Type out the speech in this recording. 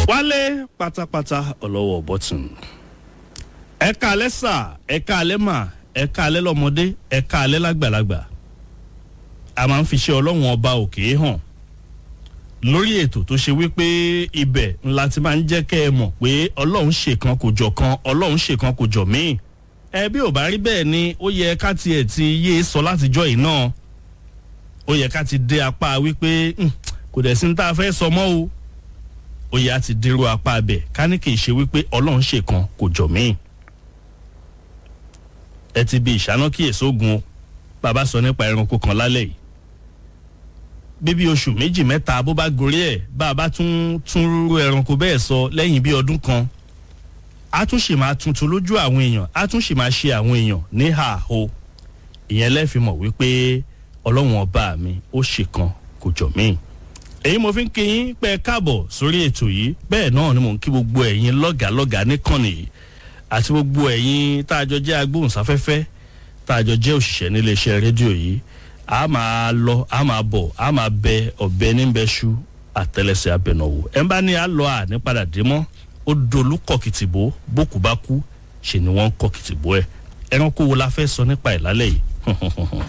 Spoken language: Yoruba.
wálé pátápátá ọlọ́wọ́ bọ́tún ẹ̀ka alẹ́ sà ẹ̀ka alẹ́ mà ẹ̀ka alẹ́ lọ́mọdé ẹ̀ka alẹ́ lágbàlagbà a máa ń fi ṣe ọlọ́run ọba òkè hàn lórí ètò tó ṣe wípé ibẹ̀ ńlá ti máa ń jẹ́ kẹ́ ẹ mọ̀ pé ọlọ́run ṣèkan kò jọ kan ọlọ́run ṣèkan kò jọ míì ẹ bí ò bá rí bẹ́ẹ̀ ni ó yẹ ká tiẹ̀ ti yé sọ látijọ́ yìí náà ó yẹ ká ti dé apá wípé kò dẹ̀ sí ní tá a fẹ́ sọ mọ́ o ó yẹ á ti dérò apá abẹ ká ní kì í ṣe wípé ọlọ́run ṣèkan kò jọ míì ẹ ti bi ìṣáná kíyèsí ogun o bàbá sọ nípa ẹranko kan lálẹ́ yìí bíbí oṣù méjì mẹ́ta bó bá gorí ẹ̀ bá a bá tún tún rú ẹranko bẹ́ẹ̀ sọ lẹ́yìn bí ọdún kan a tún ṣì máa tuntun lójú àwọn èèyàn a tún ṣì máa ṣe àwọn èèyàn ní àhó ìyẹn lẹ́ẹ̀fi mọ̀ wípé ọlọ́run ọba mi ó ṣèkan kò jọ míì èyí mo fi ń kí yín pé káàbọ̀ sórí ètò yìí bẹ́ẹ̀ náà ni mò ń kí gbogbo ẹ̀yin lọ́gàálọ́gàá níkànnì yìí àti gbogbo ẹ̀yin tá a jọ jẹ́ agbóhùnsáfẹ́fẹ́ tá a jọ jẹ́ òṣìṣẹ́ níléeṣẹ́ rédíò yìí a máa lọ a máa bọ̀ a máa bẹ ọ̀bẹ níbẹ̀ṣu àtẹlẹsẹ̀ abẹnáwó ẹ̀ ń bá ní a lọ à ní padà dé mọ́ ó dolú kọ̀kìtìbó bókù bá kú ṣe ni wọ́n ń kọ̀kìtìbó ẹ̀ ẹranko wo la fẹ́ sọ nípa ẹ̀ lálẹ́ yìí